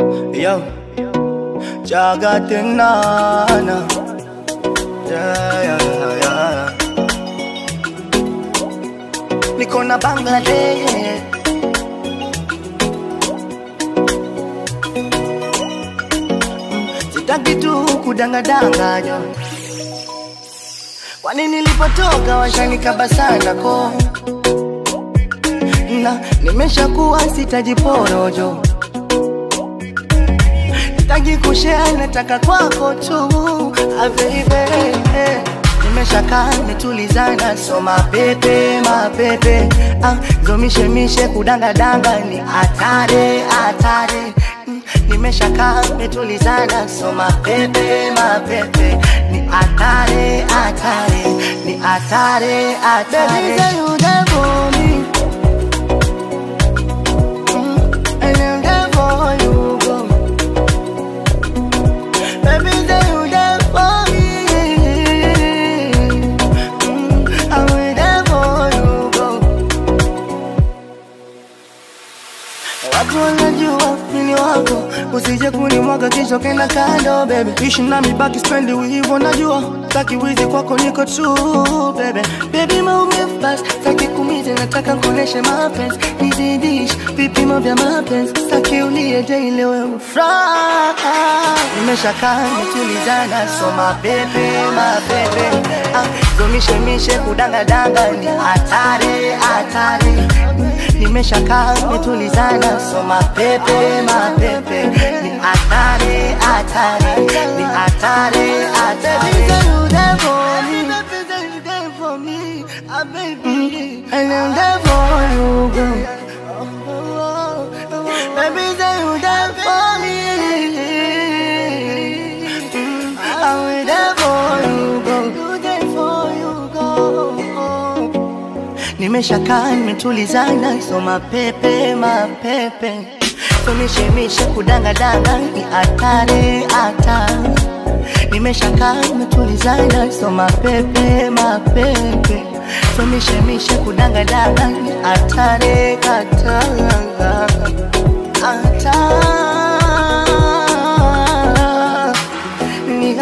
Yo, Jagatinana. Yeah, yeah, yeah. Niko na Bangladesh. Sitaki tu kudangadanganya. Kwani nilipotoka washanikaba sana ko na nimeshakuwa sitajiporojo Sitaki kushare, nataka kwako tu ah, baby Nimeshakaa nimetulizana, so mapepe mapepe ah, zomishemishe kudangadanga ni hatari hatari Mm, Nimeshakaa nimetulizana, so mapepe mapepe ni hatari hatari ni hatari hatari Baby, say you there for me Mm, and I'm there for you, girl. Baby, say you there for me. Mm, I'm there for you, girl. Watu wanajua mimi wako, usije kunimwaga kisha kenda kando baby. Ishi nami baki spendi hivyo najua, taki wizi kwako niko true baby. Baby maumivu basi, taki kumize nataka kuoneshe mapenzi, nizidish vipimo vya mapenzi, taki ulie daily wewe furaha. Nimeshakaa nimetulizana, so mapepe mapepe, ah, zomishemishe kudangadanga ni hatari hatari nimeshakaa nimetulizana, so mapepe mapepe ni hatari hatari ni hatari hatari. Baby, say you there for me. Baby, say you there for me. Ah, baby. And I'm there for you, girl. Baby, say you there for me. Mm, I'm there for you, girl. You there for you, girl. Nimeshakaa nimetulizana, so mapepe mapepe, tumishemishe kudangadanga ni hatari hatari. Nimeshakaa nimetulizana, so mapepe mapepe, tumishemishe kudangadanga ni hatari hatari hatari ni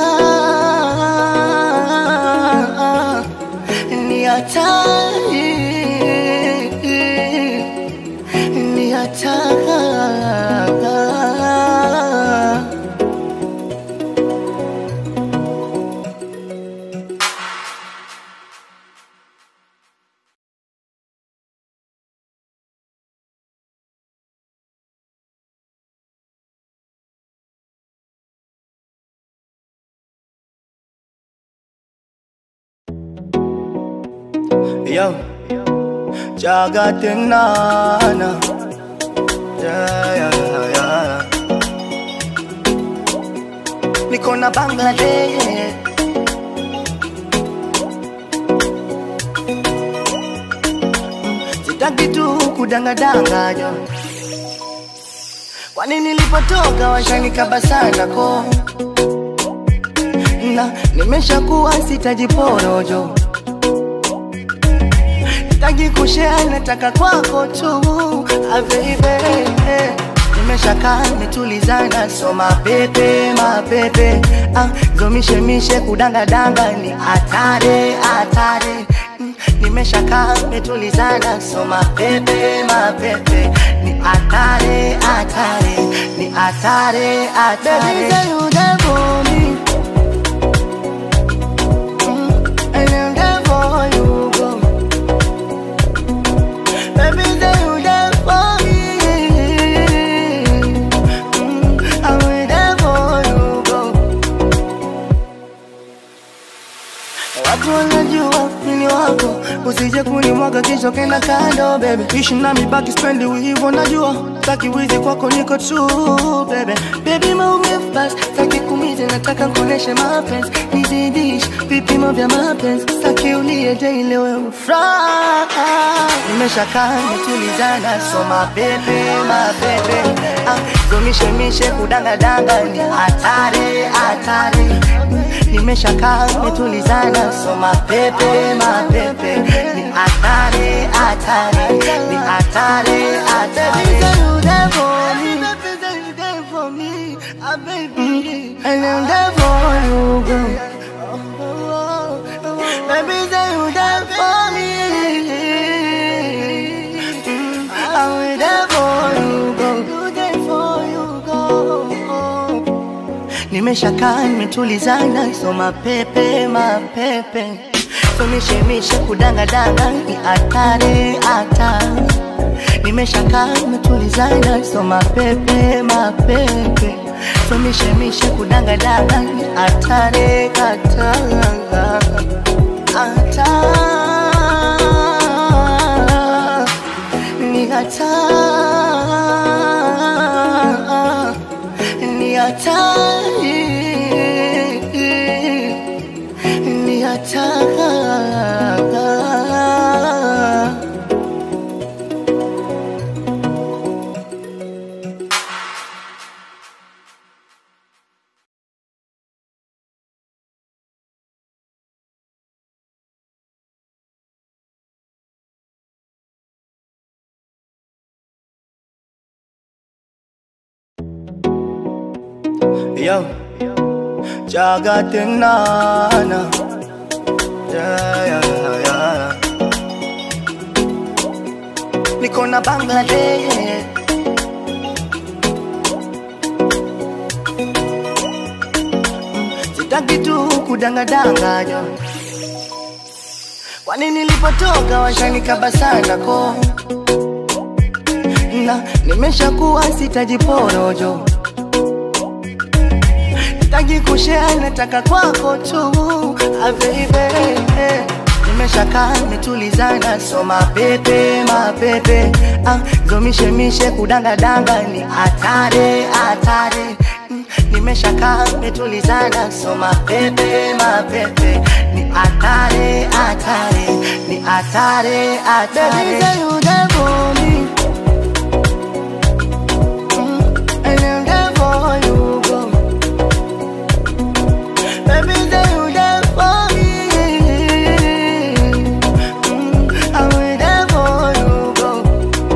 hatari ni hatari ni hatari Yo, Jagatinana. Yeah, yeah, yeah. Niko na Bangladesh. Sitaki tu kudangadanganya. Kwani nilipotoka washanikaba sana ko na nimeshakuwa sitajiporojo Sitaki kushare, nataka kwako tu ah, baby Nimeshakaa nimetulizana, so mapepe mapepe ah, zomishemishe kudangadanga ni hatari hatari Mm, Nimeshakaa nimetulizana, so mapepe mapepe ni hatari hatari ni hatari hatari. Baby, say you there for me. Mm, and I'm there for you, girl. Baby, say you there for me. Mm, I'm there for you, girl. Watu wanajua mimi wako, usije kunimwaga kisha kenda kando baby. Ishi nami baki spendi hivyo najua, taki wizi kwako niko true baby. Baby maumivu basi, taki kumize nataka kuoneshe mapenzi, nizidish vipimo vya mapenzi, taki ulie daily wewe furaha. Nimeshakaa nimetulizana, so mapepe mapepe, ah, zomishemishe kudangadanga ni hatari hatari nimeshakaa nimetulizana, so mapepe mapepe ni hatari hatari ni hatari hatari. Baby, say you there for me. Baby, say you there nimeshakaa nimetulizana, so mapepe mapepe, so mishemishe kudangadanga ni hatari hatari, nimeshakaa nimetulizana, so mapepe mapepe, so mishemishe kudangadanga ni hatari hatari hatari ni hatari ni hatari ni hatari Yo, Jagatinana. Yeah, yeah, yeah. Niko na Bangladesh. Sitaki tu kudangadanganya. Kwani nilipotoka washanikaba sana ko na nimeshakuwa sitajiporojo sitaki kushare, nataka kwako tu ah, baby nimeshakaa nimetulizana, so mapepe mapepe ah, zomishemishe kudangadanga ni hatari hatari Mm, nimeshakaa nimetulizana, so mapepe mapepe ni hatari hatari ni hatari hatari. Baby, say you there for me. Mm, and I'm there for you, girl. Baby, say you there for me. Mm, I'm there for you, girl.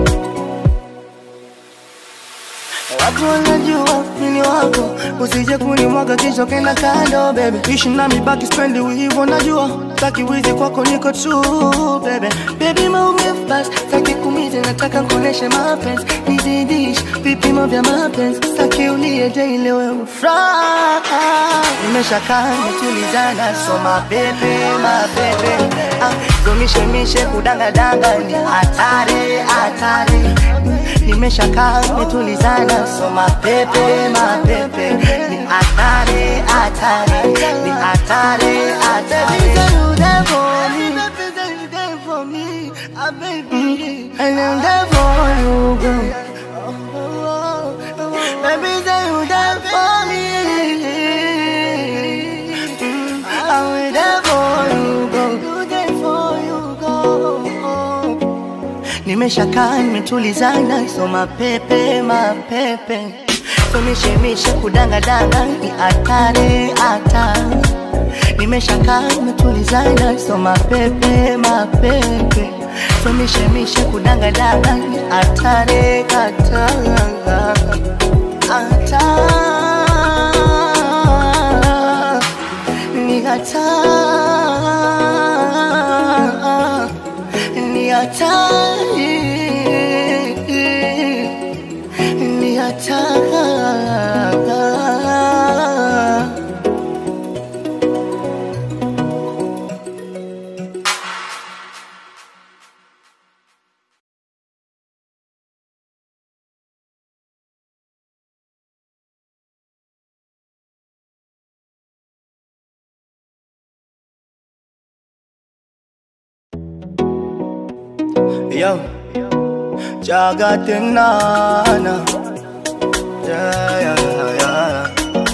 Watu wanajua mimi wako, usije kunimwaga kisha kenda kando baby. Ishi nami baki spendi hivyo najua, taki wizi kwako niko true baby. Baby maumivu basi, taki kumize nataka kuoneshe mapenzi, nizidish vipimo vya mapenzi, taki ulie daily wewe ufuraha. Nimeshakaa nimetulizana, so mapepe mapepe, ah, zomishemishe kudangadanga ni hatari hatari nimeshakaa nimetulizana, so mapepe mapepe ni hatari hatari ni hatari hatari. Mm, and I'm there for you, girl. Baby, say you there for me. Mm, I'm there for you, girl. You there for you, girl. Nimeshakaa nimetulizana, so mapepe mapepe, so mishemishe kudangadanga ni hatari hatari. Nimeshakaa nimetulizana, so mapepe mapepe, so mishemishe kudangadanga ni hatari hatari hatari ni hatari ni hatari ni hatari Yo, Jagatinana. Yeah, yeah, yeah.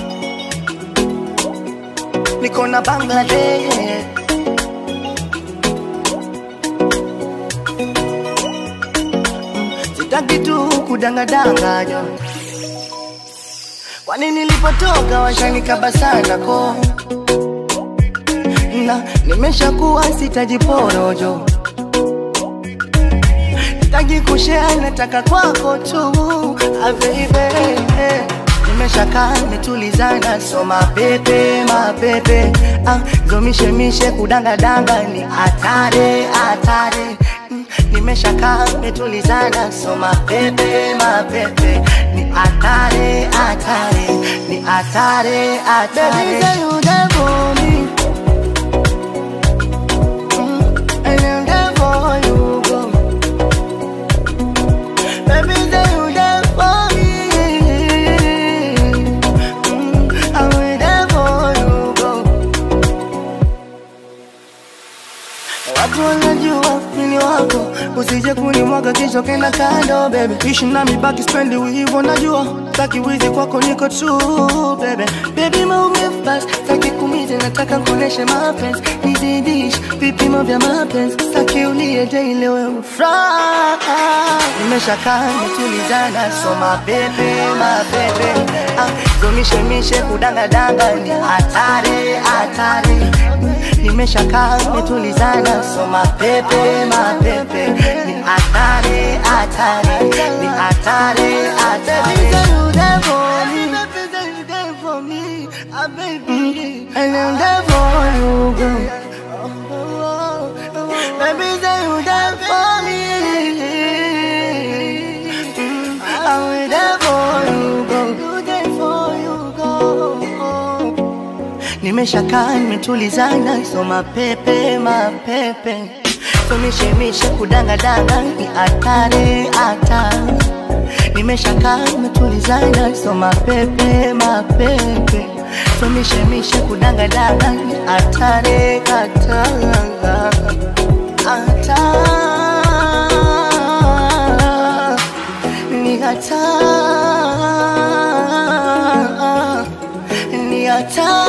Niko na Bangladesh. Sitaki tu kudangadanganya. Kwani nilipotoka washanikaba sana ko na nimeshakuwa sitajiporojo sitaki kushare, nataka kwako tu ah, baby nimeshakaa nimetulizana, so mapepe mapepe ah, zomishemishe kudangadanga ni hatari hatari Mm, nimeshakaa nimetulizana, so mapepe mapepe ni hatari, hatari, ni hatari, hatari. Baby, say you there for me. Mm, and I'm there for you, go. Baby, say you there for me. Mm, I'm there for you, go. Watu wanajua mimi wako, usije kunimwaga kisha kenda kando baby. Ishi nami baki spendi hivyo najua, taki wizi kwako niko true baby. Baby maumivu basi, taki kumize nataka kuoneshe mapenzi, nizidish vipimo vya mapenzi, taki ulie daily wewe ufuraha. Nimeshakaa nitulizana, so mabebe mabebe, ah, zomishemishe kudangadanga ni hatari hatari nimeshakaa metulizana, so mapepe mapepe ni hatari hatari ni hatari hatari. Mm, and I'm there for you, girl. Baby, say you there for me. Mm, I'm there for you, girl. You there for you, girl. Nimeshakaa nimetulizana, so mapepe mapepe, so mishemishe kudangadanga ni hatari hatari. Nimeshakaa nimetulizana, so mapepe mapepe, so mishemishe kudangadanga ni hatari hatari hatari ni hatari ni hatari